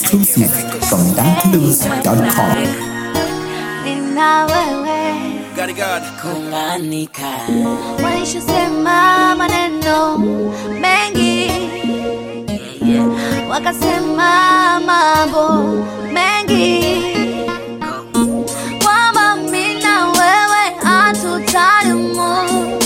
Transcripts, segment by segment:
exclusive from dankluz.com. nina wewe Got it, God. kunganika walishasema maneno mengi wakasema mambo mengi kwamba mimi na wewe hatutadumu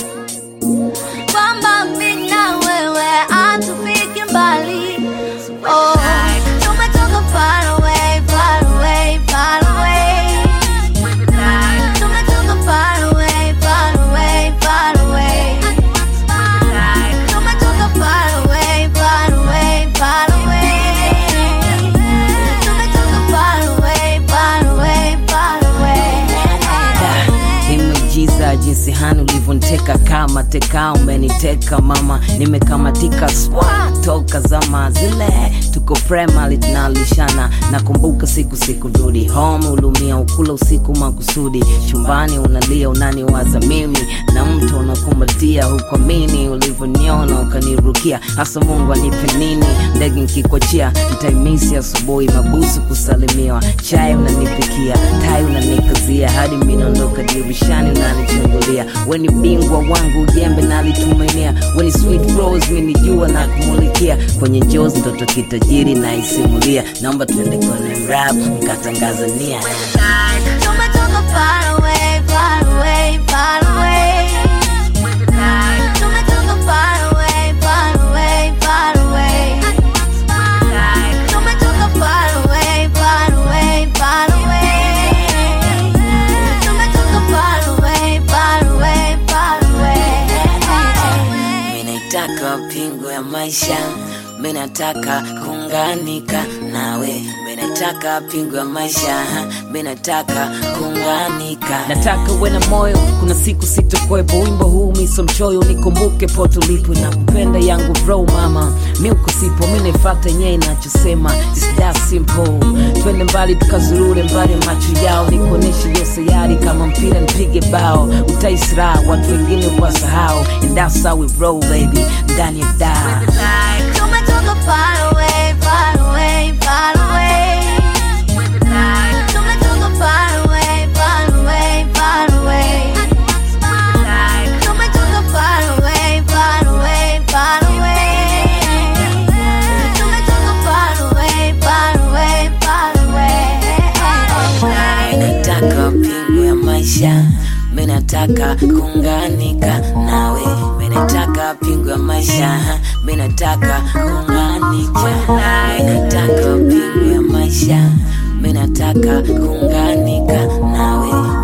kwamba mimi na wewe hatufiki mbali oh, tumetoka far away, far away, far away. Tumetoka far away, far away, far away. Tumetoka far away, far away, far away. Tumetoka far away, far away, far away. imejiza jinsi hani ulivyoniteka kama teka umeniteka mama nimekamatika swa toka zama zile tuko primary tunalishana nakumbuka siku siku rudi home ulumia ukula usiku makusudi chumbani unalia unaniwaza mimi na mtu unakumbatia hukwamini ulivyoniona ukanirukia hasa mungu anipe nini ndege nkikochia ntaimisi asubuhi mabusu kusalimiwa chai unanipikia tai unanikazia hadi minaondoka dirishani unanichungulia weni bingwa wangu jembe nalitumainia weni sweet rose minijua na kumulikia kwenye njozi ndoto kitajiri na isimulia naomba tuende kwenye rap nikatangaza nia Tumetoka far away, far away, far away. Tumetoka far away, far away, far away. Tumetoka far away, far away, far away. Tumetoka far away, far away, far away. Minaitaka pingo ya maisha, minataka kuunganika nawe, minataka pingo ya maisha, minataka kuunganika. Nataka uwe na moyo, kuna siku sitokuwepo. Wimbo huu miso mchoyo, nikumbuke po tulipo na kupenda yangu bro mama, mi uko sipo, mi naifata yenyewe inachosema, it's that simple. Twende mbali tukazurure mbali ya macho yao, nikuoneshe hiyo sayari kama mpira nipige bao, utaisra watu wengine wasahau, and that's how we roll baby, ndani ya daa Tumetoka far away, far away, far away. Tumetoka far away, far away, far away. Tumetoka far away, far away, far away. Tumetoka far away, far away, far away. minataka pingu ya maisha minataka kuunganika nawe minataka pingu ya maisha minataka kuunganika minataka pingu ya maisha minataka kuunganika nawe